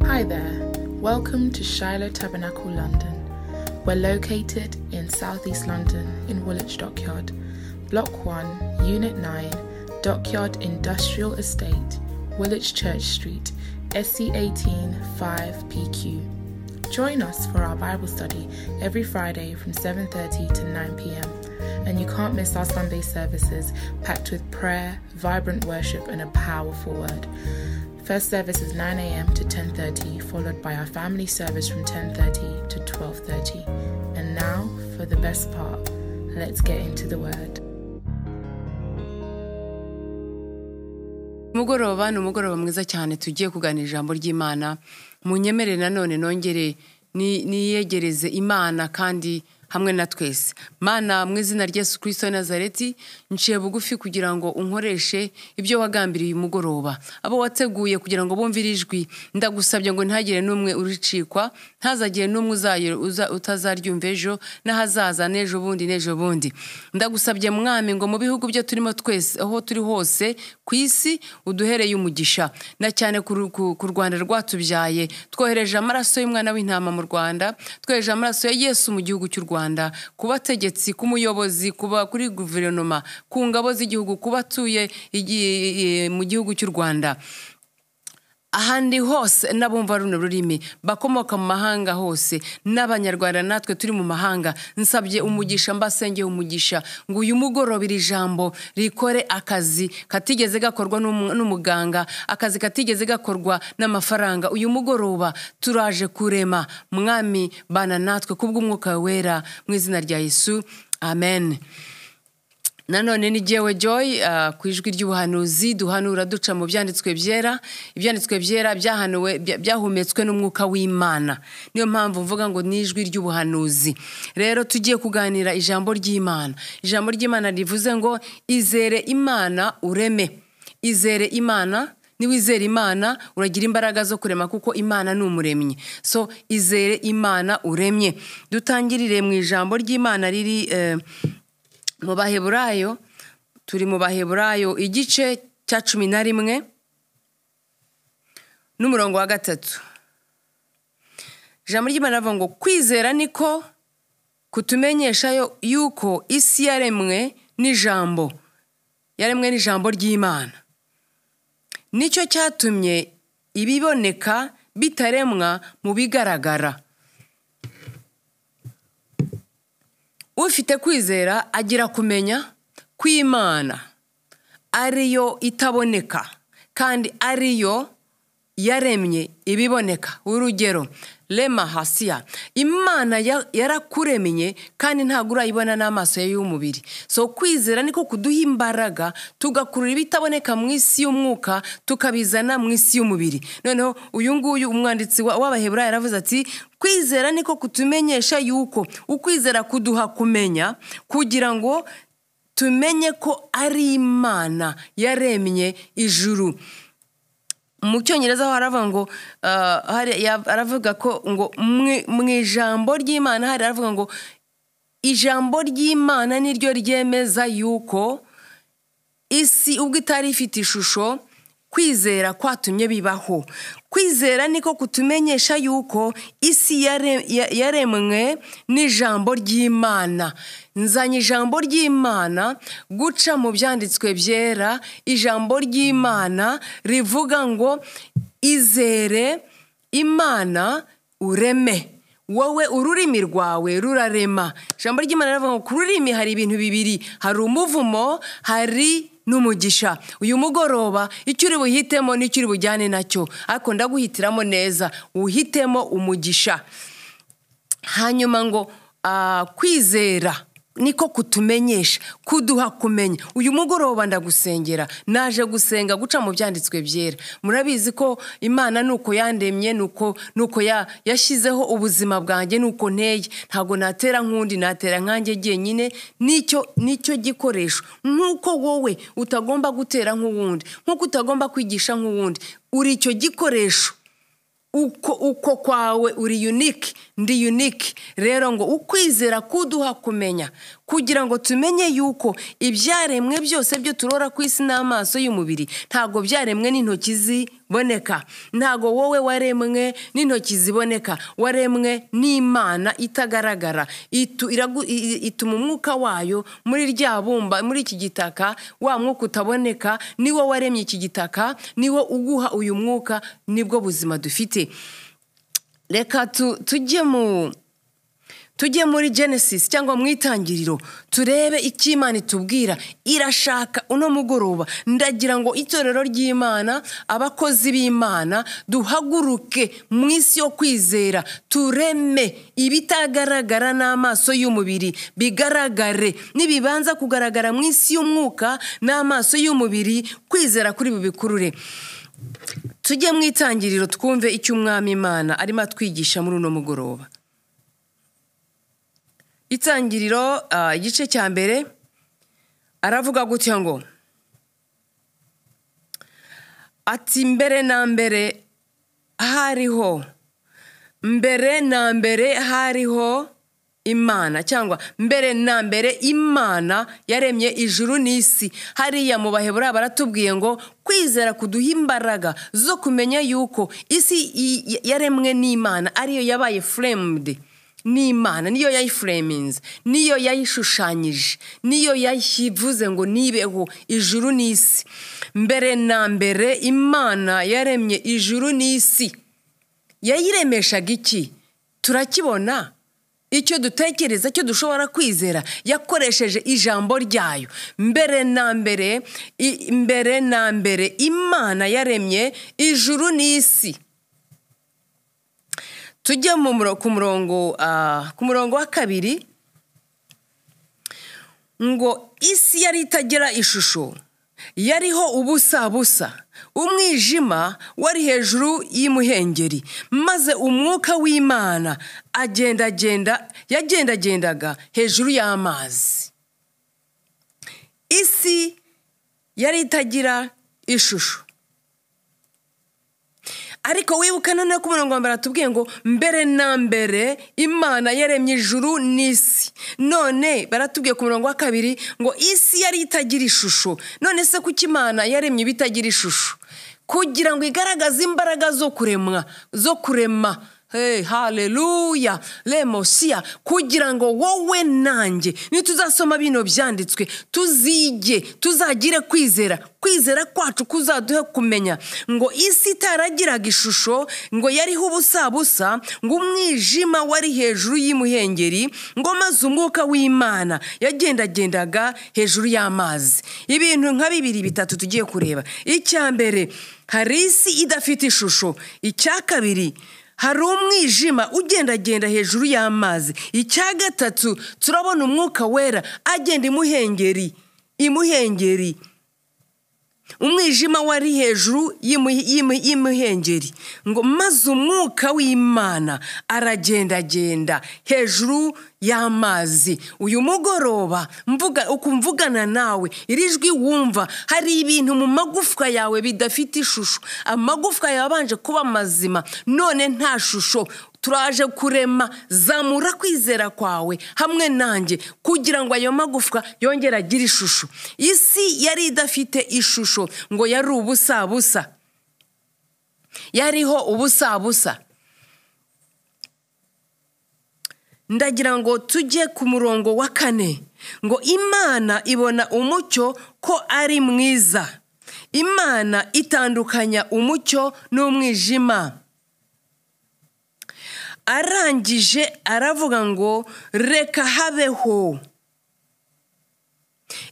Hi there. Welcome to Shiloh Tabernacle London. We're located in Southeast London in Woolwich Dockyard, Block 1, Unit 9, Dockyard Industrial Estate, Woolwich Church Street, SC18 5PQ. Join us for our Bible study every Friday from 7:30 to 9 p.m. And you can't miss our Sunday services packed with prayer, vibrant worship and a powerful word. First service is 9 a.m. to 10:30, followed by our family service from 10:30 to 12:30. And now for the best part. Let's get into the word. umugoroba ni umugoroba mwiza cyane tugiye kuganira ijambo ry'imana munyemere nanone nongere ni- niyegereze imana kandi hamwe na twese mana mu izina ry'esu kirisito nazareti nciye bugufi kugira ngo unkoreshe ibyo wagambiriye uyu mugoroba abo wateguye kugira ngo bumvire ijwi ndagusabye ngo ntihagire n'umwe uricikwa ntazagire n'umwe uzayo- uza- utazaryumva ejo n'ahazaza n'ejo bundi n'ejo bundi ndagusabye mwami ngo mu bihugu byo turimo twese aho turi hose ku isi uduhereye umugisha na cyane ku ru- ku ku rwanda rwatubyaye twohereje amaraso y'umwana w'intama mu rwanda twohereje amaraso ya yesu mu gihugu cy'u rwanda ku bategetsi ku muyobozi kuba kuri guverinoma ku ngabo z'igihugu ku batuye igi- i- mu gihugu cy'u rwanda ahandi hose n'abumva runo rurimi bakomoka mu mahanga hose n'abanyarwanda natwe turi mu mahanga nsabye umugisha mbasengeye umugisha ngo uyu mugoroba iri jambo rikore akazi katigeze gakorwa n'umu- n'umuganga akazi katigeze gakorwa n'amafaranga uyu mugoroba turaje kurema mwami bana natwe kubw'umwuka wera mu izina rya yesu amen nanone ni jyewe joy ah, ku ijwi ry'ubuhanuzi duhanura duca mu byanditswe byera ibyanditswe byera byahanuwe bya- byahumetswe n'umwuka w'imana niyo mpamvu mvuga ngo ni ijwi ry'ubuhanuzi rero tugiye kuganira ijambo ry'imana ijambo ry'imana rivuze ngo izere imana ureme izere imana niwizera imana uragira imbaraga zo kurema kuko imana ni umuremyi so izere imana uremye dutangirire mu ijambo ry'imana riri eh, mu baheburayo turi mu baheburayo igice cya cumi na rimwe n'umurongo wa gatatu ijambo ry'imana rivuga ngo kwizera niko kutumenyesha yo- yuko isi yaremwe n'ijambo yaremwe n'ijambo ry'imana nicyo cyatumye ibiboneka bitaremwa mu bigaragara ufite kwizera agira kumenya kw'imana ariyo itaboneka kandi ariyo yaremye ibiboneka urugero rema hasiya imana ya- yarakuremye kandi ntabwo urayibona n'amaso ye y'umubiri so kwizera niko kuduha imbaraga tugakurura ibitaboneka mu isi y'umwuka tukabizana mu isi y'umubiri noneho uyu nguyu umwanditsi wa- w'abaheburayo yaravuze ati kwizera niko kutumenyesha yuko ukwizera kuduha kumenya kugira ngo tumenye ko ari imana yaremye ijuru mu cyongereza aho haravuga ngo ah, hari- ya- aravuga ko ngo mwi- mu ijambo ry'imana hari aravuga ngo ijambo ry'imana niryo ryemeza yuko isi ubwo itari ifite ishusho kwizera kwatumye bibaho kwizera niko kutumenyesha yuko isi yare- ya- yaremwe n'ijambo ry'imana nzanye ijambo ry'imana guca mu byanditswe byera ijambo ry'imana rivuga ngo izere imana ureme wowe ururimi rwawe rurarema ijambo ry'imana riravuga ngo ku rurimi hari ibintu bibiri hari umuvumo hari n'umugisha uyu mugoroba icyo uri buhitemo n'icyo uri bujyane nacyo ariko ndaguhitiramo neza uhitemo umugisha hanyuma ngo ah, kwizera niko kutumenyesha kuduha kumenya uyu mugoroba ndagusengera naje gusenga guca mu byanditswe byera murabizi ko imana ni uko yandemye ni uko ni uko ya- yashyizeho ubuzima bwanjye ni uko nteye ntabwo natera nk'undi natera nkanjye jyenyine nicyo nicyo gikoresho nk'uko wowe utagomba gutera nk'uwundi nk'uko utagomba kwigisha nk'uwundi uri icyo gikoresho uko uko kwawe uri unike ndi unike rero ngo ukwizera kuduha kumenya kugira ngo tumenye yuko ibyaremwe byose byo turora ku isi n'amaso y'umubiri ntabwo byaremwe n'intoki ziboneka ntabwo wowe waremwe n'intoki ziboneka waremwe n'imana itagaragara Itu- iragu- i- i- ituma umwuka wayo muri rya bumba muri iki gitaka wa mwuka utaboneka niwo waremye iki gitaka niwo uguha uyu mwuka nibwo buzima dufite reka tu- tujye mu tujye muri genesis cyangwa mu itangiriro turebe icyo imana itubwira irashaka uno mugoroba ndagira ngo itorero ry'imana abakozi b'imana duhaguruke mu isi yo kwizera tureme ibitagaragara n'amaso y'umubiri bigaragare nibibanza kugaragara mu isi y'umwuka n'amaso y'umubiri kwizera kuri bubikurure tujye mu itangiriro twumve icyo umwami imana arimo atwigisha muri uno mugoroba itangiriro ah, igice cya mbere aravuga gutya ngo ati mbere na mbere hariho mbere na mbere hariho imana cyangwa mbere na mbere imana yaremye ijuru n'isi hariya mu bahebura baratubwiye ngo kwizera kuduha imbaraga zo kumenya yuko isi i- yaremwe n'imana ariyo yabaye furemude n'imana niyo yayifureminze niyo yayishushanyije niyo yayivuze ngo nibeho ijuru n'isi mbere na mbere imana yaremye ijuru n'isi yayiremeshaga iki turakibona icyo dutekereza cyo dushobora kwizera yakoresheje ijambo ryayo mbere na mbere i- mbere na mbere imana yaremye ijuru n'isi tujye mu muro- ku murongo ah, ku murongo wa kabiri ngo isi yari itagira ishusho yariho ubusa busa umwijima wari hejuru y'imuhengeri maze umwuka w'imana agendagenda yagendagendaga hejuru y'amazi isi yari itagira ishusho ariko wibuka noneho ko umurongo wa mbere atubwiye ngo mbere na mbere imana yaremye ijuru n'isi none baratubwiye ku murongo wa kabiri ngo isi yari itagira ishusho none se kuki imana yaremye ibitagira ishusho kugira ngo igaragaze imbaraga zo kuremwa zo kurema Hey, haleluya remosiya kugira ngo wowe nanjye nituzasoma bino byanditswe tuzige tuzagire kwizera kwizera kwacu kuzaduhe kumenya ngo isi itaragiraga ishusho ngo yariho ubusabusa ngo umwijima wari hejuru y'imuhengeri ngo maze umwuka w'imana yagendagendaga hejuru y'amazi ibintu nka bibiri bitatu tugiye kureba icya mbere hari isi idafite ishusho icya kabiri hari umwijima ugendagenda hejuru y'amazi icya gatatu turabona umwuka wera agenda imuhengeri imuhengeri umwijima wari hejuru y'imu- y'imu- y'imuhengeri ngo maze umwuka w'imana aragendagenda hejuru y'amazi uyu mugoroba mvuga uku mvugana nawe iri jwi wumva hari ibintu mu magufwa yawe bidafite ishusho amagufwa yawe abanje kuba mazima none nta shusho turaje kurema zamura kwizera kwawe hamwe nanjye kugira ngo ayo magufwa yongere agire ishusho isi yari idafite ishusho ngo yari ubusabusa yariho ubusabusa ndagira ngo tujye ku murongo wa kane ngo imana ibona umucyo ko ari mwiza imana itandukanya umucyo n'umwijima arangije aravuga ngo reka habeho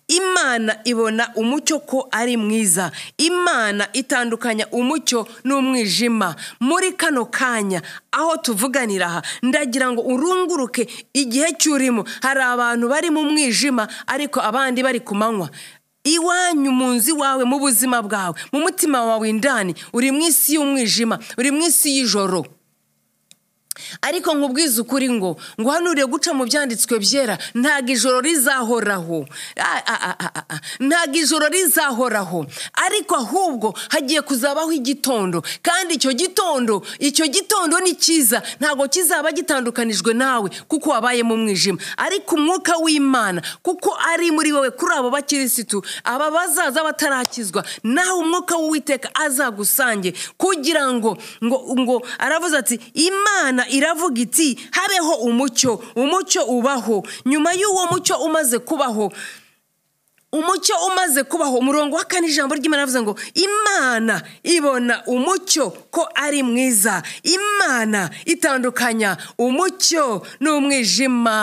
imana ibona umucyo ko ari mwiza imana itandukanya umucyo n'umwijima muri kano kanya aho tuvuganira aha ndagira ngo urunguruke igihe cy'urimo hari abantu bari mu mwijima ariko abandi bari ku manywa iwanyu mu nzu iwawe mu buzima bwawe mu mutima wawe indani uri mu isi y'umwijima uri mu isi y'ijoro ariko nkubwize ukuri ngo ngo hano uriye guca mu byanditswe byera ntabwo ijoro rizahoraho Ah, ah, ah, ah, ah. ntabwo ijoro rizahoraho ariko ahubwo hagiye kuzabaho igitondo kandi icyo gitondo icyo gitondo ni cyiza ntabwo kizaba gitandukanijwe nawe kuko wabaye mu mwijima ariko umwuka w'imana kuko ari muri wowe kuri abo bakirisitu aba bazaza batarakizwa nawe umwuka w'uwiteka azagusange kugira ngo ngo ngo aravuze ati imana iravuga iti habeho umucyo umucyo ubaho nyuma y'uwo mucyo umaze kubaho umucyo umaze kubaho umurongo wa kane ijambo ry'imana avuze ngo imana ibona umucyo ko ari mwiza imana itandukanya umucyo n'umwijima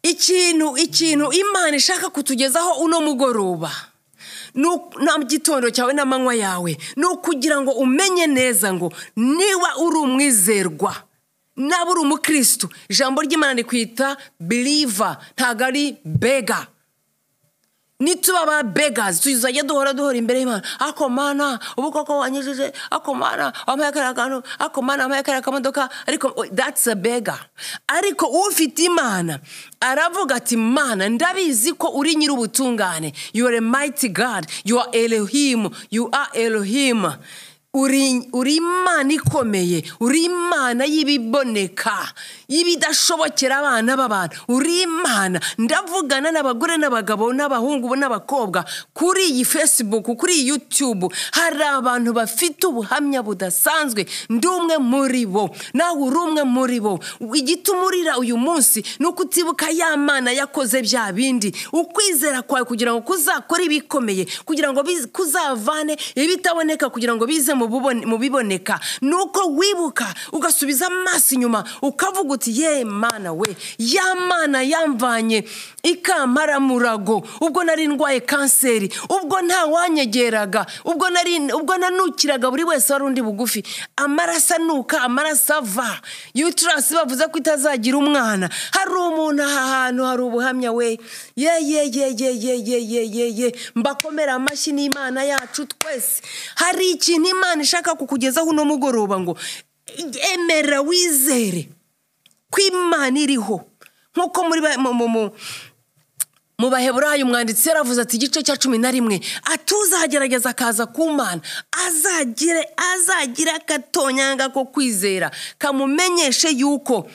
ikintu ikintu imana ishaka kutugezaho uno mugoroba ni uku- na gitondo cyawe n'amanywa yawe ni ukugira ngo umenye neza ngo niba uri umwizerwa naba uri umukirisitu ijambo ry'imana rikwita biriva ntabwo ari bega nituba ba begazi tuzajya duhora duhora imbere y'imana ako mana ubu koko wanyujije ako mana wampaye kariya kantu ako mana wampaye kariya kamodoka ariko oh, that's a beggar ariko ufite imana aravuga ati mana ndabizi ko uri nyir'ubutungane you are a mighty god you are elohim you are elohim uri uri imana ikomeye uri imana y'ibiboneka y'ibidashobokera abana b'abantu uri imana ndavugana n'abagore n'abagabo n'abahungu n'abakobwa kuri iyi fesibuku kuri iyi yutubu hari abantu bafite ubuhamya budasanzwe ndi umwe muri bo nawe uri umwe muri bo igituma urira uyu munsi ni uko utibuka ya mana yakoze bya bindi ukwizera kwawe kugira ngo kuzakore ibikomeye kugira ngo biz- kuzavane ibitaboneka kugira ngo bize mu bubone- mu biboneka ni uko wibuka ugasubiza amaso inyuma ukavuga uti ye mana we ya mana yamvanye ikamparamurago ubwo nari ndwaye kanseri ubwo nta wanyegeraga ubwo nari ubwo nanukiraga buri wese wari undi bugufi amaraso anuka amaraso ava yutarasi bavuze ko itazagira umwana hari umuntu aha hantu hari ubuhamya we ye ye ye ye ye ye ye ye ye mbakomera amashyi n'imana yacu twese hari ikintu imana ishaka kukugezaho uno mugoroba ngo emera wizere ko imana iriho nk'uko muri ba- mu- mu- mu- mu baheburayo umwanditsi yaravuze ati igice cya cumi na rimwe atuzagerageza akaza ku mana azagire azagire agatonyanga ko kwizera kamumenyeshe yuko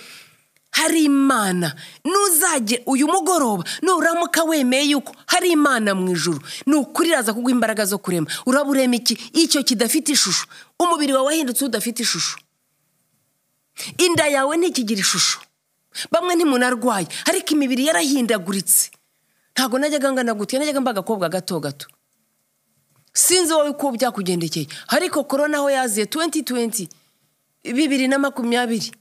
hari imana nuzajye uyu mugoroba nuramuka wemeye yuko hari imana mu ijuru ni ukuri iraza kuguha imbaraga zo kurema uraba urema iki icyo kidafite ishusho umubiri wawe wahindutse udafite ishusho inda yawe ntikigira ishusho bamwe ntimunarwaye ariko imibiri yarahindaguritse ntabwo najyaga ngana gutya najyaga mba agakobwa gato gato sinzi wowe uko byakugendekeye ariko korona aho yaziye 2020 bibiri na makumyabiri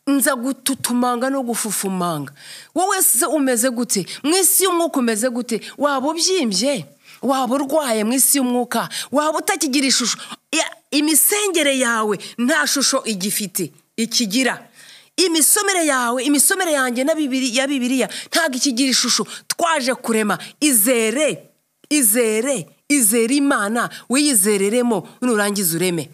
nza gututumanga no gufufumanga wowe se umeze gute mu isi y'umwuka umeze gute waba ubyimbye waba urwaye mu isi y'umwuka waba utakigira ishusho Ya- imisengere yawe nta shusho igifite ikigira imisomere yawe imisomere yanjye na Bibiri- ya bibiriya ntabwo ikigira ishusho twaje kurema izere izere izere imana wiyizereremo nurangiza ureme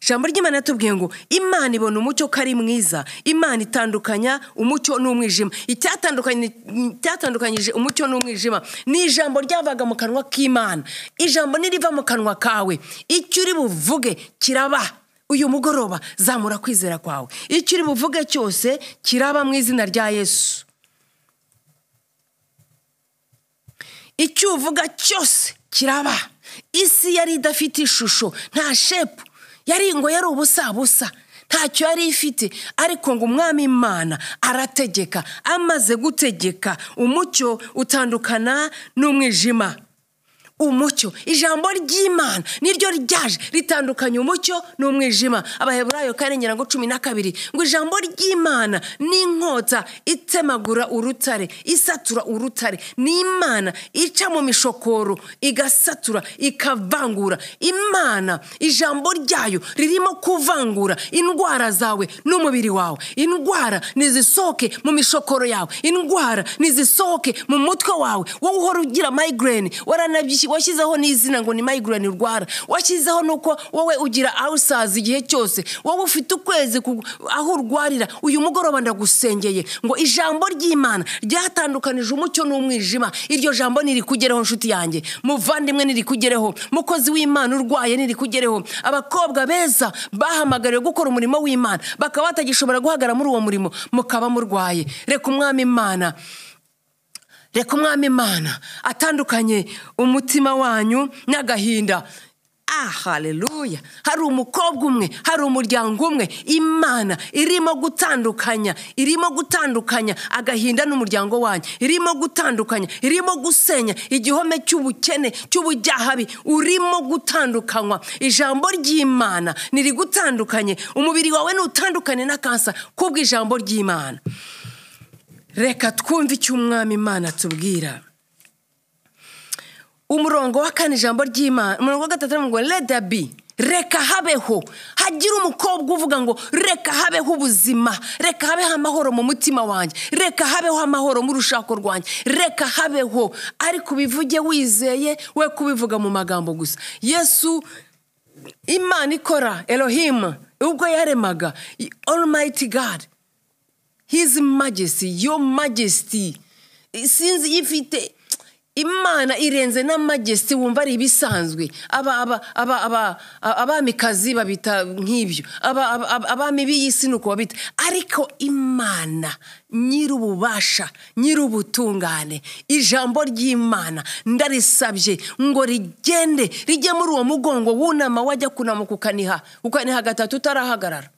ijambo ry'imana yatubwiye ngo imana ibona umucyo ko ari mwiza imana itandukanya umucyo n'umwijima Icyatandukanye- icyatandukanyije umucyo n'umwijima ni ijambo ryavaga mu kanwa k'imana ijambo niriva mu kanwa kawe icyo uri buvuge kiraba uyu mugoroba zamura kwizera kwawe icyo uri buvuge cyose kiraba mu izina rya yesu icyo uvuga cyose kiraba isi yari idafite ishusho nta shepu yari ngo yari ubusabusa ntacyo yari ifite ariko ngo umwami imana arategeka amaze gutegeka umucyo utandukana n'umwijima umucyo ijambo ry'imana niryo ryaje ritandukanya umucyo n'umwijima abaheburayo karengera ngo cumi na kabiri ngo ijambo ry'imana ni inkota itemagura urutare isatura urutare ni imana ica mu mishokoro igasatura ikavangura imana ijambo ryayo ririmo kuvangura indwara zawe n'umubiri wawe indwara nizisohoke mu mishokoro yawe indwara nizisohoke mu mutwe wawe wowe uhora ugira migraine waranabyibushye waki- washyizeho n'izina ngo ni mayigurane urwara washyizeho n'uko wowe ugira awusaza igihe cyose wowe ufite ukwezi ku- aho urwarira uyu mugoroba ndagusengeye ngo ijambo ry'imana ryatandukanije umucyo n'umwijima iryo jambo nirikugereho nshuti yanjye muvandimwe nirikugereho mukozi w'imana urwaye nirikugereho abakobwa beza bahamagariwe gukora umurimo w'imana bakaba batagishobora guhagarara muri uwo murimo mukaba murwaye reka umwami imana reka umwami imana atandukanye umutima wanyu n'agahinda ah haleluya hari umukobwa umwe hari umuryango umwe imana irimo gutandukanya irimo gutandukanya agahinda n'umuryango wanyu irimo gutandukanya irimo gusenya igihome cy'ubukene cy'ubujyahabi urimo gutandukanywa ijambo ry'imana ntirigutandukanye umubiri wawe ntutandukane na kansa kubw'ijambo ry'imana reka twumve icyo umwami imana atubwira umurongo wa kane ijambo ry'imana umurongo wa gatatu aravuga ngo leda bi reka habeho hagira umukobwa uvuga ngo reka habeho ubuzima reka habeho amahoro mu mutima wanjye reka habeho amahoro mu rushako rwanjye reka habeho ariko ubivuge wizeye we kubivuga mu magambo gusa yesu imana ikora elohim ubwo yaremaga Almighty God his majesty your majesty sinzi ifite imana irenze na majesty wumva ari ibisanzwe aba aba aba aba abamikazi babita nk'ibyo aba aba- aba- abami b'iyi si ni uko babita ariko imana nyir'ububasha nyir'ubutungane ijambo ry'imana ndarisabye ngo rigende rijye muri uwo mugongo wunama wajya kunamuka ukaniha ukaniha gatatu utarahagarara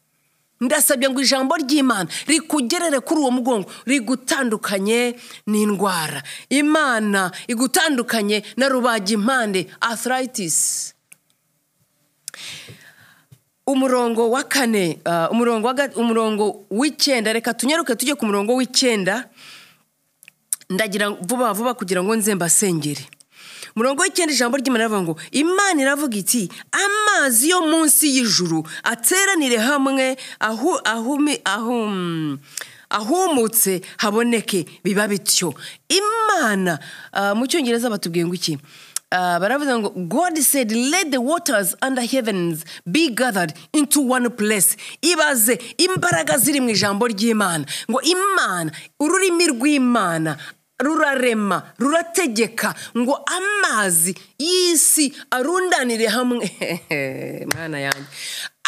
ndasabye ngo ijambo ry'imana rikugerere kuri uwo mugongo rigutandukanye n'indwara imana igutandukanye na rubagimpande arthritis umurongo wa kane ah, umurongo wa ga- umurongo w'icyenda reka tunyaruke tujye ku murongo w'icyenda ndagira vuba vuba kugira ngo nze mbasengere umurongo w'icyenda ijambo ry'imana iravuga ngo imana iravuga iti amazi yo munsi y'ijuru ateranire hamwe ahu ahumi ahum ahumutse haboneke biba bityo imana ah, mu cyongereza batubwiye ngo iki Ah, baravuga ngo god said let the waters under heavens be gathered into one place ibaze imbaraga ziri mu ijambo ry'imana ngo imana ururimi rw'imana rurarema rurategeka ngo amazi y'isi arundanire hamwe mwana yanjye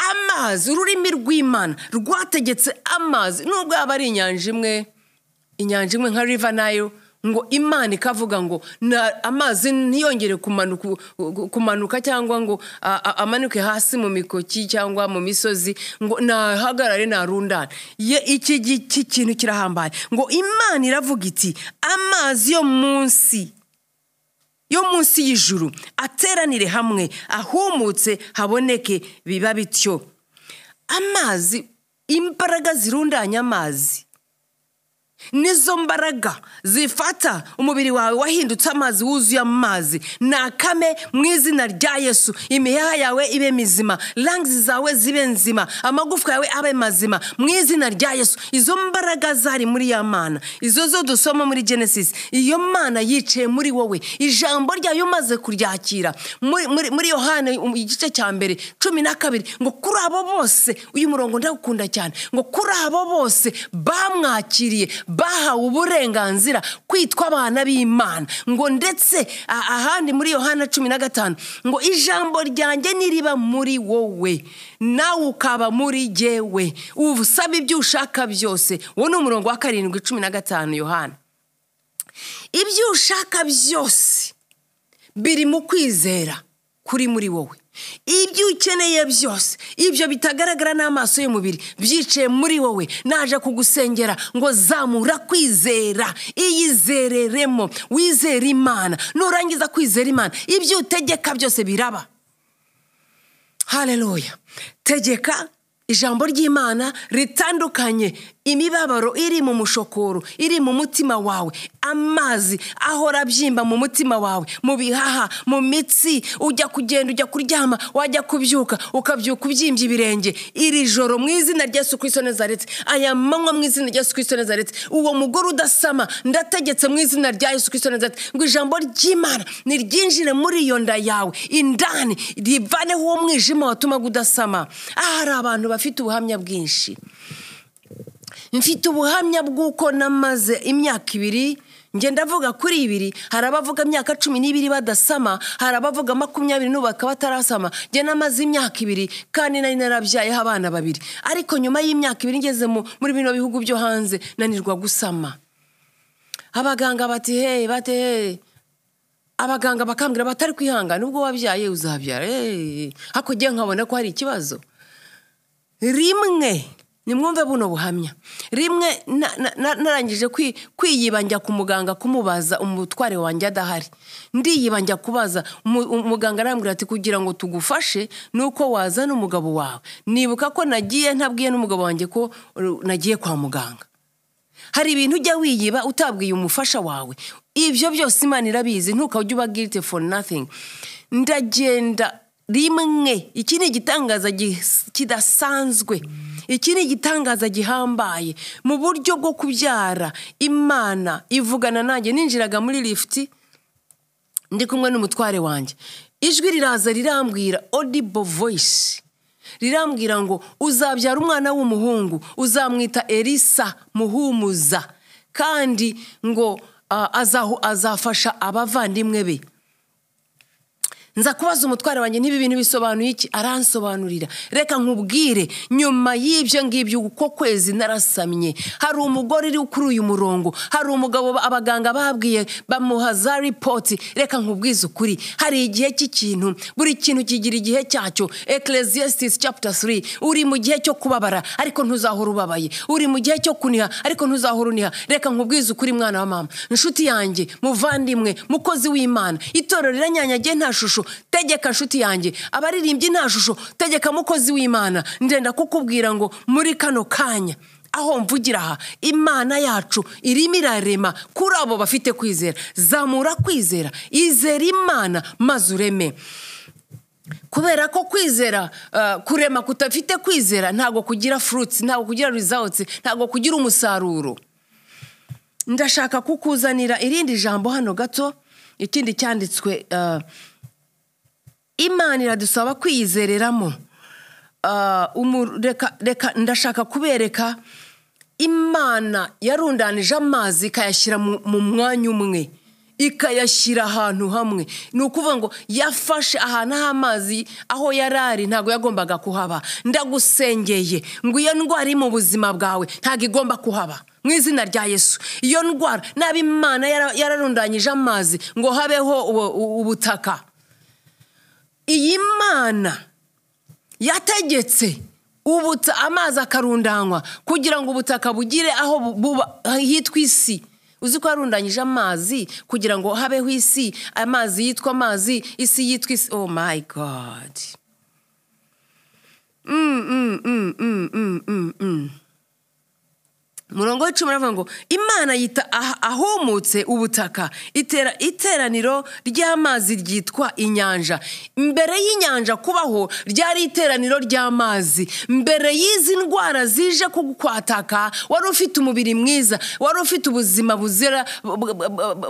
amazi ururimi rw'imana rwategetse amazi nubwo yaba ari inyanja imwe inyanja imwe nka riva nayo ngo imana ikavuga ngo na amazi ntiyongere kumanuka kumanuka cyangwa ngo a- a- amanuke hasi mu mikoki cyangwa mu misozi ngo nahagarare narundane ye iki gi- iki kintu kirahambaye ngo imana iravuga iti amazi yo munsi yo munsi y'ijuru ateranire hamwe ahumutse haboneke biba bityo amazi imbaraga zirundanya amazi nizo mbaraga zifata umubiri wawe wahindutse amazi wuzuye amazi nakame mu izina rya yesu imiheha yawe ibe mizima rangizi zawe zibe nzima amagufwa yawe abe mazima mu izina rya yesu izo mbaraga zari muri ya mana izo zo dusoma muri genesis iyo mana yicaye muri wowe ijambo ryayo umaze kuryakira muri- muri muri yohani um, igice cya mbere cumi na kabiri ngo kuri abo bose uyu murongo ndagukunda cyane ngo kuri abo bose bamwakiriye bahawe uburenganzira kwitwa abana b'imana ngo ndetse a- ahandi muri yohana cumi na gatanu ngo ijambo ryanjye niriba muri wowe nawe ukaba muri jyewe usaba ibyo ushaka byose uwo ni umurongo wa karindwi cumi na gatanu yohana ibyo ushaka byose biri mu kwizera kuri muri wowe ibyo ukeneye byose ibyo bitagaragara n'amaso y'umubiri byicaye muri wowe naje kugusengera ngo zamura kwizera iyizereremo wizere imana nurangiza kwizera imana ibyo utegeka byose biraba hareruya tegeka ijambo ry'imana ritandukanye imibabaro iri mu mushokoro iri mu mutima wawe amazi ahora abyimba mu mutima wawe mu bihaha mu mitsi ujya kugenda ujya kuryama wajya kubyuka ukabyuka ubyimbye ibirenge iri joro mu izina rya Yesu Kristo Nazareti aya manywa mu izina rya Yesu Kristo Nazareti uwo mugore udasama ndategetse mu izina rya Yesu Kristo Nazareti ngo ijambo ry'imana niryinjire muri iyo nda yawe indani rivaneho uwo mwijima watumaga udasama ahari abantu bafite ubuhamya bwinshi mfite ubuhamya bw'uko namaze imyaka ibiri ngenda avuga kuri ibiri hari abavuga imyaka cumi n'ibiri badasama hari abavuga makumyabiri n'ubu bakaba batarasama njye namaze imyaka ibiri kandi nari narabyayeho abana babiri ariko nyuma y'imyaka ibiri ngeze muri bino bihugu byo hanze nanirwa gusama abaganga bati hey bate hey abaganga bakambwira batari kwihangana ubwo wabyaye uzabyara hey hakurya nkabona ko hari ikibazo rimwe nimwumve buno buhamya rimwe narangije kwiyiba njya ku muganga kumubaza umutware wanjye adahari ndiyiba njya kubaza umuganga arambwira ati kugira ngo tugufashe ni uko wazana umugabo wawe nibuka ko nagiye ntabwiye n'umugabo wanjye ko nagiye kwa muganga hari ibintu ujya wiyiba utabwiye umufasha wawe ibyo byose imana irabizi ntukajya uba girite for nothing ndagenda rimwe iki ni igitangaza kidasanzwe iki ni igitangaza gihambaye mu buryo bwo kubyara imana ivugana nanjye ninjiraga muri lifuti ndi kumwe n'umutware wanjye ijwi riraza rirambwira audible voice rirambwira ngo uzabyara umwana w'umuhungu uzamwita elisa muhumuza kandi ngo azafasha abavandimwe be nza kubaza umutware wanjye n'ibi bintu bisobanuye iki aransobanurira reka nkubwire nyuma y'ibyo ngibyo uko kwezi narasamye hari umugore uri kuri uyu murongo hari umugabo abaganga babwiye bamuha za ripoti reka nkubwize ukuri hari igihe cy'ikintu buri kintu kigira igihe cyacyo ekeresiyesitisi chapter 3 uri mu gihe cyo kubabara ariko ntuzahora ubabaye uri mu gihe cyo kuniha ariko ntuzahora uniha reka nkubwize ukuri mwana wa mama inshuti yanjye muvandimwe mukozi w'imana itorero riranyanyagiye nta shusho tegeka nshuti yanjye abaririmbyi nta shusho tegeka mukozi w'imana ndenda kukubwira ngo muri kano kanya aho mvugira aha imana yacu irimo irarema kuri abo bafite kwizera zamura kwizera izera imana maze ureme kubera ko kwizera kurema kudafite kwizera ntabwo kugira furutsi ntabwo kugira rizawutsi ntabwo kugira umusaruro ndashaka kukuzanira irindi jambo hano gato ikindi cyanditswe imana iradusaba kwiyizereramo reka ndashaka kubereka imana yarundanije amazi ikayashyira mu mwanya umwe ikayashyira ahantu hamwe ni ukuvuga ngo yafashe ahantu h'amazi aho yari ari ntabwo yagombaga kuhaba ndagusengeye ngo iyo ndwara iri mu buzima bwawe ntabwo igomba kuhaba mu izina rya yesu iyo ndwara naba imana yararundanyije amazi ngo habeho ubutaka iyi mana yategetse ubuta amazi akarundanywa kugira ngo ubutaka bugire aho hitwa isi uzi ko yarundanyije amazi kugira ngo habeho isi amazi yitwa amazi isi yitwa isi oh my god murongo w'icumi aravuga ngo imana yita ahumutse ubutaka itera iteraniro ry'amazi ryitwa inyanja mbere y'inyanja kubaho ryari iteraniro ry'amazi mbere y'izi ndwara zije kukwataka wari ufite umubiri mwiza wari ufite ubuzima buzira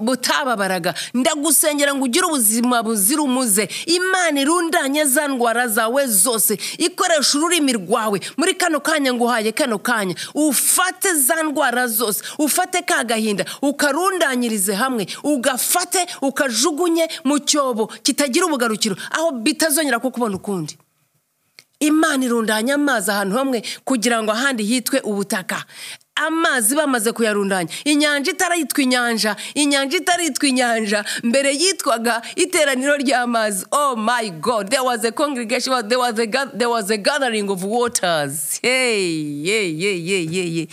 butababaraga ndagusengera ngo ugire ubuzima buzira umuze imana irundanye za ndwara zawe zose ikoresha ururimi rwawe muri kano kanya nguhaye kano kanya ufate za za ndwara zose ufate ka gahinda ukarundanyirize hamwe ugafate ukajugunye mu cyobo kitagira ubugarukiro aho bitazongera kubona ukundi imana irundanya amazi ahantu hamwe kugira ngo ahandi hitwe ubutaka amazi bamaze kuyarundanya inyanja itarayitwa inyanja inyanja itaritwa inyanja mbere yitwaga iteraniro ry'amazi oh my god there was a congregation there was a, there was a gathering of waters hey, yeah, yeah, yeah, yeah.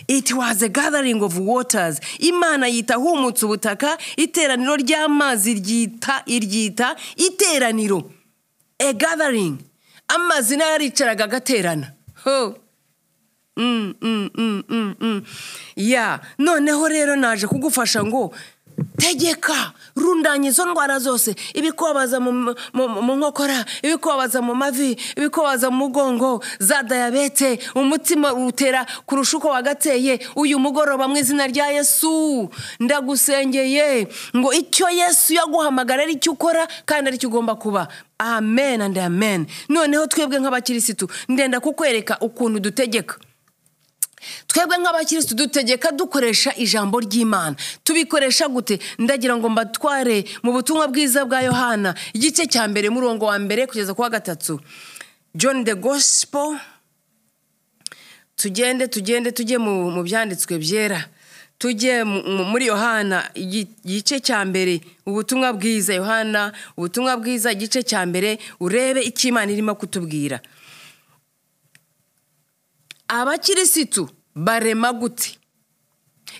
it was a gathering of waters imana yita humutse ubutaka iteraniro ry'amazi ryita iryita iteraniro a gathering amazi nayo yaricaraga agaterana ho Mm, mm, mm, mm, mm. ya noneho rero naje kugufasha ngo tegeka rundanya izo ndwara zose ibikubabaza mu mu- mu nkokora ibikubabaza mu mavi ibikubabaza mu mugongo za dayabete umutima utera kurusha uko wagateye uyu mugoroba mu izina rya yesu ndagusengeye ngo icyo yesu yaguhamagara ari cyo ukora kandi ari cyo ugomba kuba amen and amen noneho twebwe nk'abakirisitu ndenda kukwereka ukuntu dutegeka twebwe nk'abakirisitu dutegeka dukoresha ijambo ry'imana tubikoresha gute ndagira ngo mbatware mu butumwa bwiza bwa yohana igice cya mbere murongo wa mbere kugeza ku wa gatatu john the gospel tugende tugende tujye mu mu byanditswe byera tujye mu- mu- muri yohana igi- igice cya mbere ubutumwa bwiza yohana ubutumwa bwiza igice cya mbere urebe icyo imana irimo kutubwira abakirisitu barema gute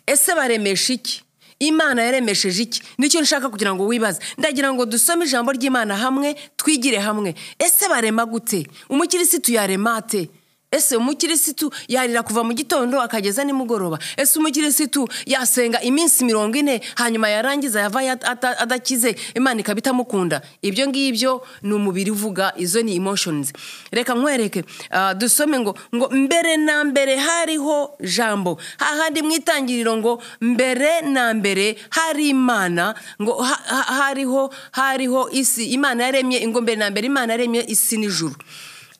ese baremesha iki imana yaremesheje iki nicyo nshaka kugira ngo wibaze ndagira ngo dusome ijambo ry'imana hamwe twigire hamwe ese barema gute umukirisitu yarema ate ese umukirisitu yarira kuva mu gitondo akageza nimugoroba ese umukirisitu yasenga iminsi mirongo ine hanyuma yarangiza yava ya- ata- adakize imana ikaba itamukunda ibyo ngibyo ni umubiri uvuga izo ni emotions reka nkwereke ah, dusome ngo ngo mbere na mbere hariho jambo hahandi mu itangiriro ngo mbere na mbere hari imana ngo ha- ha- hariho hariho isi imana yaremye ingo mbere na mbere imana yaremye isi n'ijuru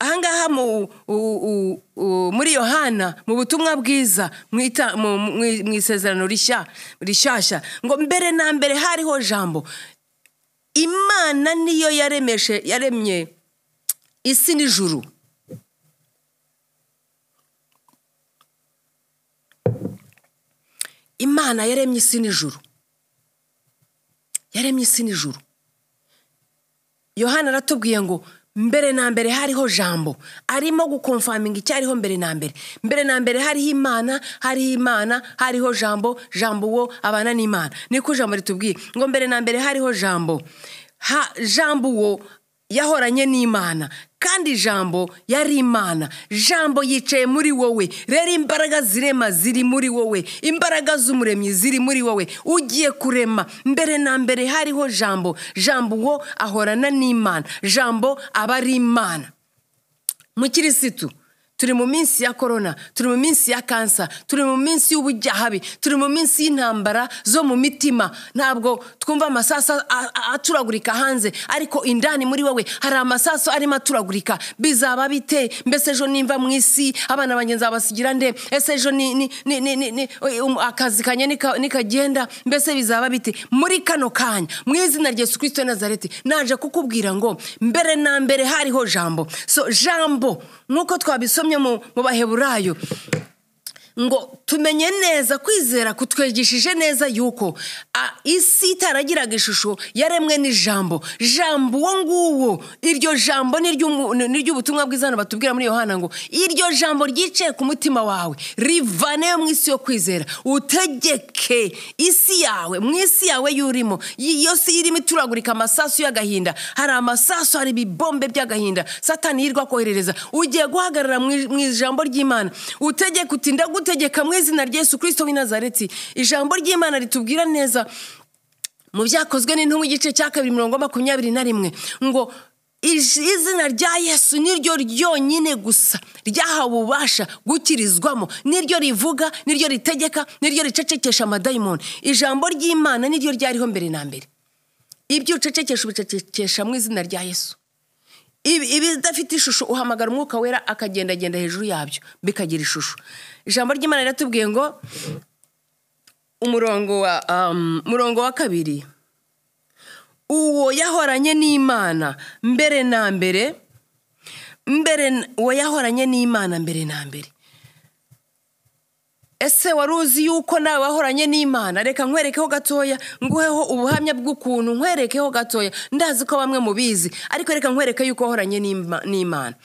ahangaha mu- u- u- u- muri yohana mu butumwa bwiza mu ita- mu- mu- mu isezerano rishya- rishyashya ngo mbere na mbere hariho jambo imana niyo yaremeshe yaremye isi n'ijuru imana yaremye isi n'ijuru yaremye isi n'ijuru yohana aratubwiye ngo mbere na mbere hariho jambo arimo gukomfaminga icyariho mbere na mbere mbere na mbere hariho imana hariho imana hariho jambo jambo wo abana n'imana niko ijambo ritubwiye ngo mbere na mbere hariho jambo ha, jambo wo yahoranye n'imana kandi jambo yari imana jambo yicaye muri wowe rero imbaraga zirema ziri muri wowe imbaraga z'umuremyi ziri muri wowe ugiye kurema mbere na mbere hariho jambo jambo wo ahorana n'imana jambo aba ari imana mukirisitu turi mu minsi ya korona turi mu minsi ya kansa turi mu minsi y'ubujyahabi turi mu minsi y'intambara zo mu mitima ntabwo twumva amasaso a- a- aturagurika hanze ariko indani muri wowe hari amasaso arimo aturagurika bizaba bite mbese ejo nimva mu isi abana bangenzi babasigira nde ese ejo ni- ni- ni- ni- ni- ni- um, akazi kanye nika- nikagenda mbese bizaba bite muri kano kanya mu izina rya yesu kirisito w'i nazareti naje kukubwira ngo mbere na mbere hariho jambo so jambo nk'uko twabisomye mu mu baheburayo ngo tumenye neza kwizera kutwegishije neza yuko a, isi itaragiraga ishusho yaremwe n'ijambo jambo uwo nguwo iryo jambo ni ry'umu- ni ry'ubutumwa bwiza hano batubwira muri yohana ngo iryo jambo ryicaye ku mutima wawe rivaneyo mu isi yo kwizera utegeke isi yawe mu isi yawe y'urimo iyo si irimo ituragurika amasasu y'agahinda hari amasasu hari ibibombe by'agahinda satani yirwa koherereza ugiye guhagarara mu ij- mu ijambo ry'imana utegeka uti ndagutegeka mu izina rya yesu kirisito w'i nazareti ijambo ry'imana ritubwira neza mu byakozwe n'intumwa igice cya kabiri mirongo makumyabiri na rimwe ngo "Ij- izina rya yesu niryo ryonyine gusa ryahawe ububasha gukirizwamo niryo rivuga niryo ritegeka niryo ricecekesha amadayimoni ijambo ry'imana niryo ryariho mbere na mbere ibyo ucecekesha ubicecekesha mu izina rya yesu Ibi- ibidafite ishusho uhamagara umwuka wera akagendagenda hejuru yabyo bikagira ishusho ijambo ry'imana riratubwiye ngo umurongo wa um, murongo wa kabiri uwo yahoranye n'imana mbere na mbere mbere n- uwo yahoranye n'imana mbere na mbere ese wari uzi yuko nawe wahoranye n'imana reka nkwerekeho gatoya nguheho ubuhamya bw'ukuntu nkwerekeho gatoya ndazi ko bamwe mubizi ariko reka nkwereke yuko wahoranye n'Ima- n'imana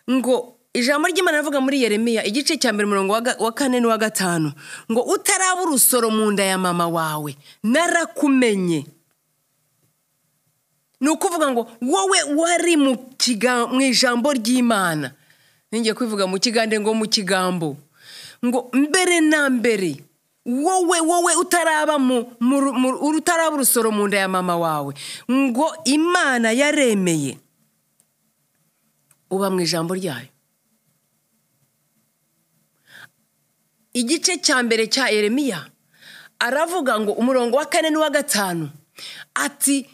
ngo ijambo ry'imana rivuga muri yeremiya igice cya mbere umurongo wa ga- wa kane n'uwa gatanu ngo utaraba urusoro mu nda ya mama wawe narakumenye ni ukuvuga ngo wowe wari mu kiga- mu ijambo ry'imana ntingiye kwivuga mu kigande ngo mu kigambo ngo mbere na mbere wowe wowe utaraba mu mu- mu- utaraba urusoro mu nda ya mama wawe ngo imana yaremeye uba mu ijambo ryayo igice cya mbere cya Yeremiya aravuga ngo umurongo wa kane n'uwa gatanu ati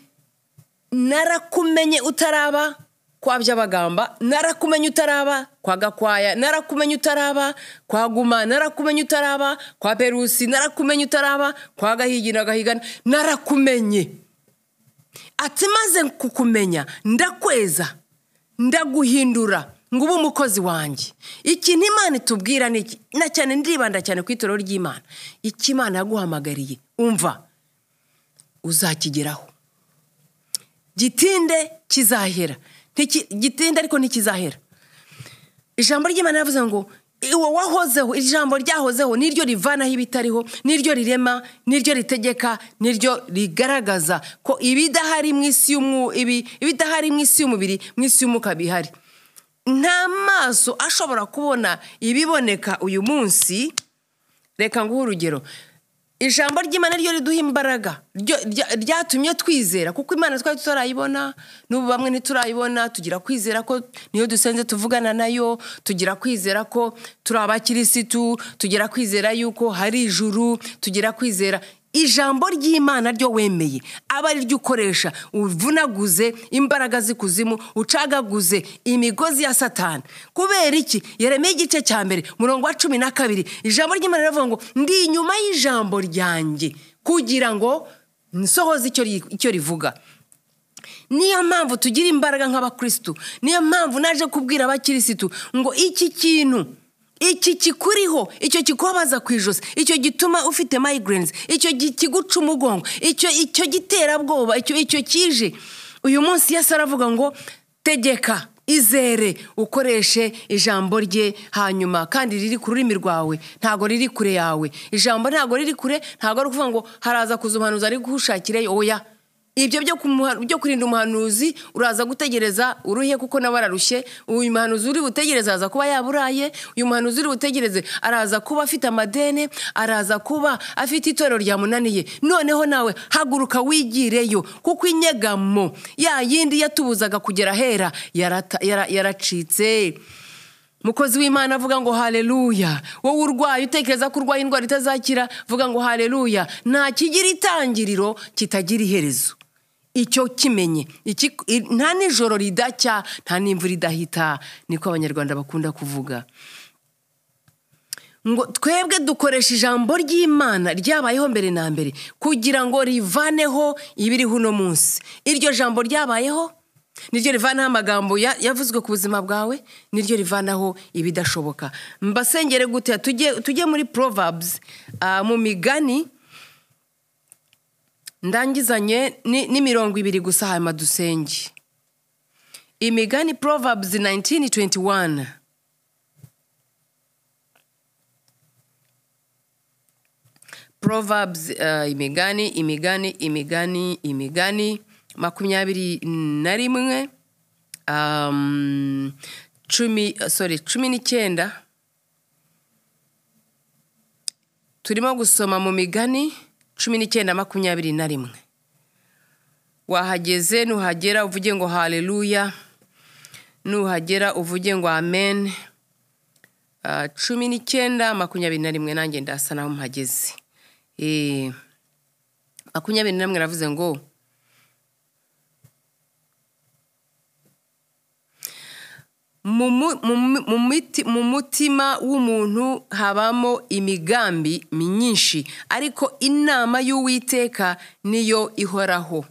narakumenye utaraba kwa byabagamba narakumenye utaraba kwa gakwaya narakumenye utaraba kwa guma narakumenye utaraba kwa perusi narakumenye utaraba kwa gahigi na gahigana narakumenye ati maze kukumenya ndakweza ndaguhindura ngo ube umukozi wanjye ikintu imana itubwira ni iki na cyane ndibanda cyane ku itorero ry'imana icyo imana yaguhamagariye umva uzakigeraho gitinde kizahera Ntiki- gitinde ariko ntikizahera ijambo ry'imana yavuze ngo iwo wahozeho ijambo ryahozeho niryo rivanaho ibitariho niryo rirema niryo ritegeka niryo rigaragaza ko ibidahari mu isi y'umwu- ibi- ibidahari mu isi y'umubiri mu isi y'umwuka bihari nta maso ashobora kubona ibiboneka uyu munsi reka nguhe urugero ijambo ry'imana ryo riduha imbaraga ryo- rya- ryatumye twizera kuko imana twari tutarayibona n'ubu bamwe ntiturayibona tugira kwizera ko niyo dusenze tuvugana nayo tugira kwizera ko turi abakirisitu tugira kwizera yuko hari ijuru tugira kwizera ijambo ry'imana ryo wemeye aba ari ryo ukoresha uvunaguze imbaraga z'ikuzimu ucagaguze imigozi ya satani kubera iki yaremeye igice cya mbere murongo wa cumi na kabiri ijambo ry'imana riravuga ngo ndi inyuma y'ijambo ryanjye kugira ngo nsohoze icyo ri- icyo rivuga niyo mpamvu tugira imbaraga nk'abakirisitu niyo mpamvu naje kubwira abakirisitu ngo iki kintu iki kikuriho icyo kikubabaza ku ijosi icyo gituma ufite migraines icyo gi- kiguca umugongo icyo icyo giterabwoba icyo icyo kije uyu munsi yesu aravuga ngo tegeka izere ukoreshe ijambo rye hanyuma kandi riri ku rurimi rwawe ntabwo riri kure yawe ijambo ntabwo riri kure ntabwo ari ukuvuga ngo haraza kuza umuhanuzi ari gushakire oya ibyo byo kumuha- byo kurinda umuhanuzi uraza gutegereza uruhe kuko nawe ararushye uyu muhanuzi uri butegereze araza kuba yaburaye uyu muhanuzi uri butegereze araza kuba afite amadene araza kuba afite itorero ryamunaniye noneho nawe haguruka wigireyo kuko inyegamo ya yindi yatubuzaga kugera ahera yarata- yara- yaracitse mukozi w'imana avuga ngo haleluya wowe urwaye utekereza ko urwaye indwara itazakira vuga ngo haleluya nta kigira itangiriro kitagira iherezo icyo kimenye Iki- i- nta nijoro ridacya nta n'imvura idahita niko abanyarwanda bakunda kuvuga ngo twebwe dukoresha ijambo ry'imana ryabayeho mbere na mbere kugira ngo rivaneho ibiriho uno munsi iryo jambo ryabayeho niryo rivanaho amagambo ya- yavuzwe ku buzima bwawe niryo rivanaho ibidashoboka mbasengere gutya tujye tujye muri proverbs ah, mu migani ndangizanye ni- n'imirongo ibiri gusa hanyuma dusenge imigani proverbs 1921 Proverbs, eh, imigani, imigani, imigani, imigani, makumyabiri na rimwe, um, cumi, eh, sorry, cumi n'icyenda. Turimo gusoma mu migani cumi n'icyenda makumyabiri na rimwe. Wahageze nuhagera uvuge ngo haleluya, nuhagera uvuge ngo amen. Ah, cumi n'icyenda makumyabiri na rimwe nanjye ndasa naho mpageze Eh, makumyabiri na rimwe ravuze ngo mu mu- mu- mu miti- mu mutima w'umuntu habamo imigambi myinshi ariko inama y'uwiteka niyo ihoraho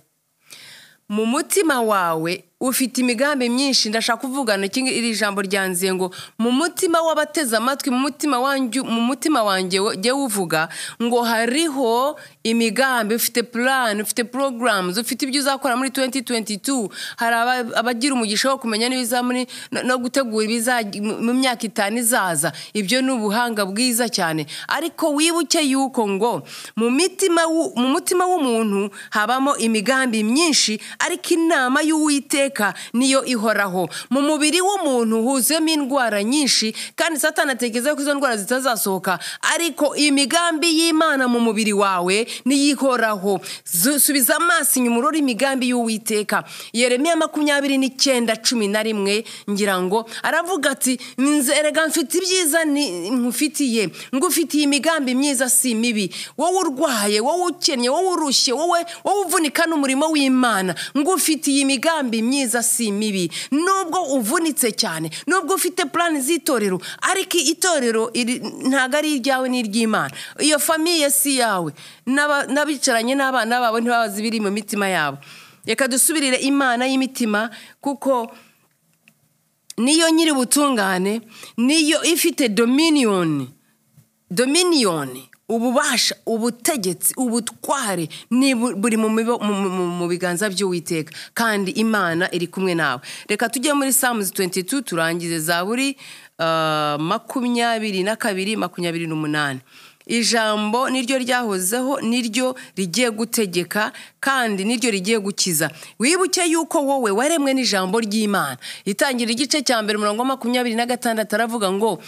mu mutima wawe ufite imigambi myinshi ndashaka kuvugana iki iri jambo ryanziye ngo mu mutima w'abateze amatwi mu mutima wanjye mu mutima wanjye we- jya wuvuga ngo hariho imigambi ufite plan ufite programs ufite ibyo uzakora muri 2022 hari aba- abagira umugisha wo kumenya n'ibiza muri no- no gutegura ibiza- mu- mu myaka itanu izaza ibyo ni ubuhanga bwiza cyane ariko wibuke yuko ngo mu mitima w'u- mu mutima w'umuntu habamo imigambi myinshi ariko inama y'uwiteka itaboneka niyo ihoraho mu mubiri w'umuntu huzuyemo indwara nyinshi kandi satana atekereza ko izo ndwara zitazasohoka ariko imigambi y'imana mu mubiri wawe niyihoraho Zu- subiza amaso inyuma urore imigambi y'uwiteka yeremiya makumyabiri n'icyenda cumi na rimwe ngira ngo aravuga ati "Nze- erega mfite ibyiza ni- nkufitiye ngufitiye imigambi myiza si mibi wowe urwaye wowe ukennye wowe urushye wowe wowe uvunika n'umurimo w'imana ngufitiye imigambi myiza si mibi nubwo uvunitse cyane nubwo ufite purani z'itorero ariko itorero iri- ntabwo ari iryawe ni iry'imana iyo famiye si iyawe N'aba- n'abicaranye n'abana babo ntibabazi ibiri mu mitima yabo reka dusubirire imana y'imitima kuko niyo nyiri ubutungane niyo ifite dominiyoni dominiyoni ububasha ubutegetsi ubutware ni bu- buri mu mibo- mu- mu- mu- mu biganza by'uwiteka kandi imana iri kumwe nawe reka tujye muri samuzi 22 turangize za buri ah, makumyabiri na kabiri makumyabiri n'umunani ijambo niryo ryahozeho niryo rigiye gutegeka kandi niryo rigiye gukiza wibuke yuko wowe waremwe n'ijambo ry'imana itangira igice cya mbere umurongo wa makumyabiri na gatandatu aravuga ngo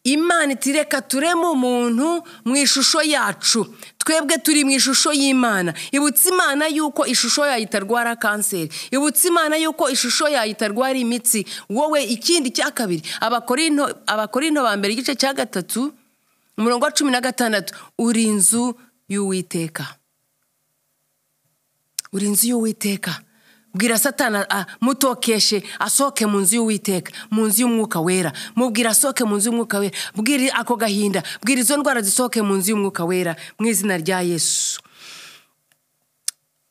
imana iti reka tureme umuntu mu ishusho yacu twebwe turi mu ishusho y'imana ibutse imana yuko ishusho yayo itarwara kanseri ibutse imana yuko ishusho yayo itarwara imitsi wowe ikindi cya kabiri abakorinto abakorinto ba mbere igice cya gatatu umurongo wa cumi na gatandatu uri inzu y'uwiteka uri inzu y'uwiteka bwira satana a- mutokeshe asohoke mu nzu y'uwiteka mu nzu y'umwuka wera mubwira asohoke mu nzu y'umwuka wera bwira ako gahinda bwira izo ndwara zisohoke mu nzu y'umwuka wera mu izina rya yesu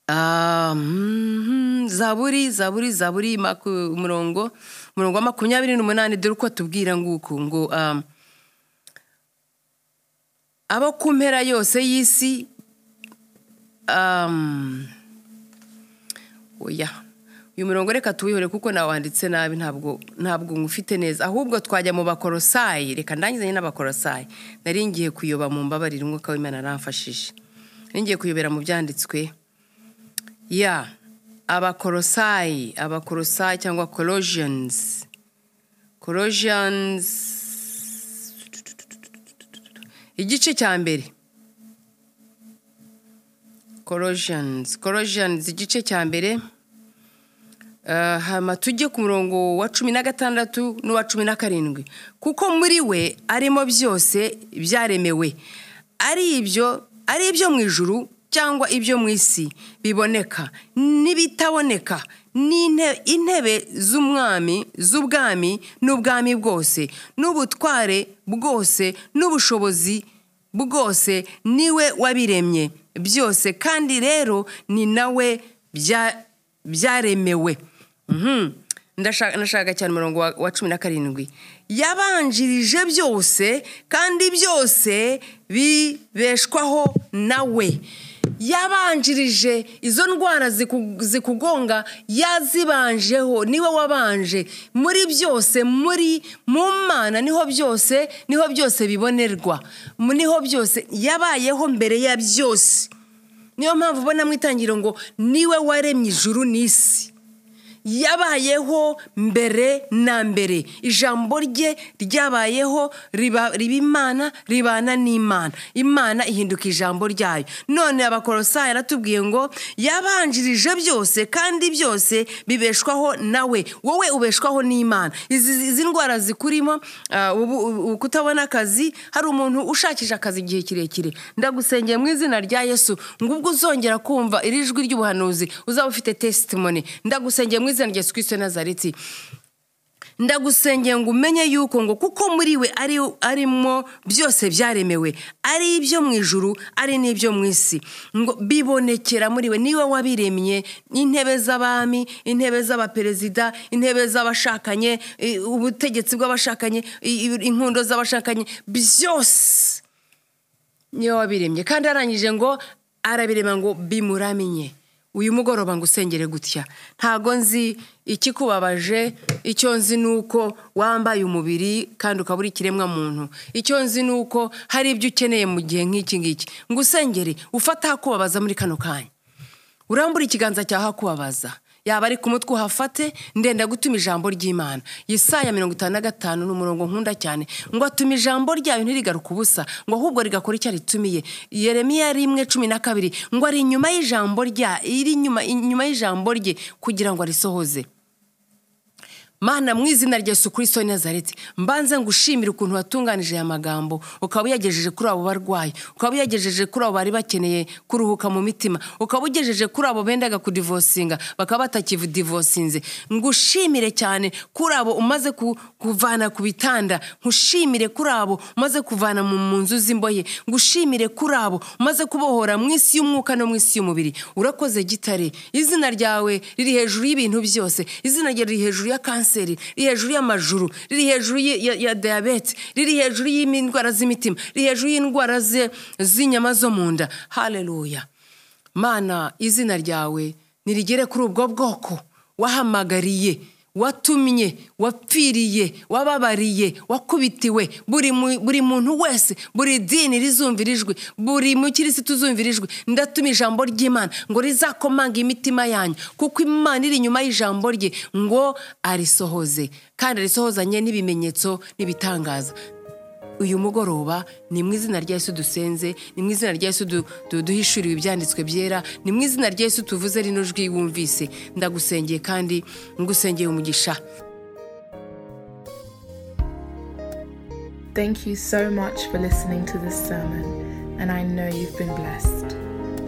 Ah, mhm, zaburi zaburi zaburi maku- umurongo umurongo wa makumyabiri n'umunani dore uko tubwira nguku ngo ah, abo ku mpera yose y'isi um, oya uyu murongo reka tuwihore kuko nawanditse nabi ntabwo ntabwo ngufite neza ahubwo twajya mu bakorosayi reka ndangizanye n'abakorosayi nari ngiye kuyoba mu mbabarira umwuka w'imana aramfashije nari ngiye kuyobera mu byanditswe ya abakorosayi abakorosayi cyangwa corrosions corrosions igice cya mbere corrosions corrosions igice cya mbere Ah, hama tujye ku murongo wa cumi na gatandatu n'uwa cumi na karindwi kuko muri we arimo byose byaremewe ari ibyo ari ibyo mu ijuru cyangwa ibyo mu isi biboneka n'ibitaboneka n'inte- intebe z'umwami z'ubwami n'ubwami bwose n'ubutware bwose n'ubushobozi bwose niwe wabiremye byose kandi rero ni nawe bya- byaremewe Mhm. Ndashaka- ndashaka cyane umurongo wa, wa cumi na karindwi yabanjirije byose kandi byose bibeshwaho nawe yabanjirije izo ndwara ziku- zikugonga yazibanjeho niwe wabanje muri byose muri mu mana niho byose niho byose bibonerwa Mu- niho byose yabayeho mbere ya byose niyo mpamvu ubona mu itangiriro ngo niwe waremye ijuru n'isi yabayeho mbere na mbere ijambo rye ryabayeho riba riba imana ribana n'imana imana ihinduka ijambo ryayo none abakorosayi aratubwiye ngo yabanjirije byose kandi byose bibeshwaho nawe wowe ubeshwaho n'imana izi izi ndwara zikurimo ah, ubu- ubu- kutabona akazi hari umuntu ushakisha akazi igihe kirekire ndagusengeye mu izina rya yesu ngubwo uzongera kumva iri jwi ry'ubuhanuzi uzaba ufite testimony ndagusengeye mu izina rya yesu kirisito w'i nazareti ndagusengeye ngo umenye yuko ngo kuko muri we ari arimo byose byaremewe ari ibyo mu ijuru ari n'ibyo mu isi ngo bibonekera muri we niwe wabiremye intebe z'abami intebe z'abaperezida intebe z'abashakanye i- ubutegetsi bw'abashakanye i- i- inkundo z'abashakanye byose niwe wabiremye kandi arangije ngo arabirema ngo bimuramenye uyu mugoroba ngo usengere gutya ntago nzi ikikubabaje icyo nzi ni uko wambaye umubiri kandi ukaba uri ikiremwa muntu icyo nzi ni uko hari ibyo ukeneye mu gihe nk'iki ngiki ngo usengere ufate ahakubabaza muri kano kanya urambure ikiganza cyawe ahakubabaza yaba ari ku mutwe uhafate ndenda gutuma ijambo ry'imana yesaya mirongo itanu na gatanu ni umurongo nkunda cyane ngo atuma ijambo ryayo ntirigaruke ubusa ngo ahubwo rigakora icyo ritumiye yeremiya rimwe cumi na kabiri ngo ari inyuma y'ijambo rya iri inyuma inyuma y'ijambo rye kugira ngo arisohoze Mana mu izina rya Yesu Kristo w'i Nazareti mbanze ngushimire ukuntu watunganije aya magambo ukaba uyagejeje kuri abo barwayi ukaba uyagejeje kuri abo bari bakeneye kuruhuka mu mitima ukaba ugejeje kuri abo bendaga kudivosinga bakaba batakidivosinze ngushimire cyane kuri abo umaze ku- kuvana ku bitanda ngushimire kuri abo umaze kuvana mu mu nzu z'imbohe ngushimire kuri abo umaze kubohora mu isi y'umwuka no mu isi y'umubiri urakoze gitare izina ryawe riri hejuru y'ibintu byose izina ryawe riri hejuru ya kanseri riri hejuru y'amajuru riri hejuru ya, ya, ya diyabete riri hejuru y'indwara z'imitima riri hejuru y'indwara ze- z'inyama zo mu nda haleluya mana izina ryawe nirigere kuri ubwo bwoko wahamagariye watumye wapfiriye wababariye wakubitiwe buri, mu, buri muntu wese buri dini rizumvira ijwi buri mukirisitu uzumvira ijwi ndatuma ijambo ry'imana ngo rizakomanga imitima yanyu kuko imana iri inyuma y'ijambo rye ngo arisohoze kandi arisohozanye n'ibimenyetso n'ibitangaza uyu mugoroba ni mu izina rya Yesu dusenze ni mu izina rya Yesu du- du- duhishuriwe ibyanditswe byera ni mu izina rya Yesu tuvuze rino jwi wumvise ndagusengeye kandi ngusengeye umugisha Thank you so much for listening to this sermon, and I know you've been blessed.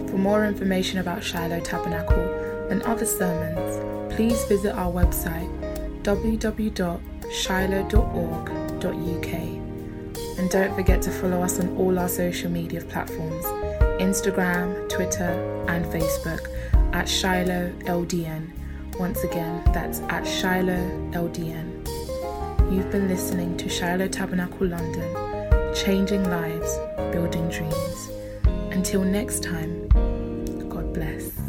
For more information about Shiloh Tabernacle and other sermons, please visit our website www.shiloh.org.uk. And don't forget to follow us on all our social media platforms Instagram, Twitter, and Facebook at Shiloh LDN. Once again, that's at Shiloh LDN. You've been listening to Shiloh Tabernacle London, changing lives, building dreams. Until next time, God bless.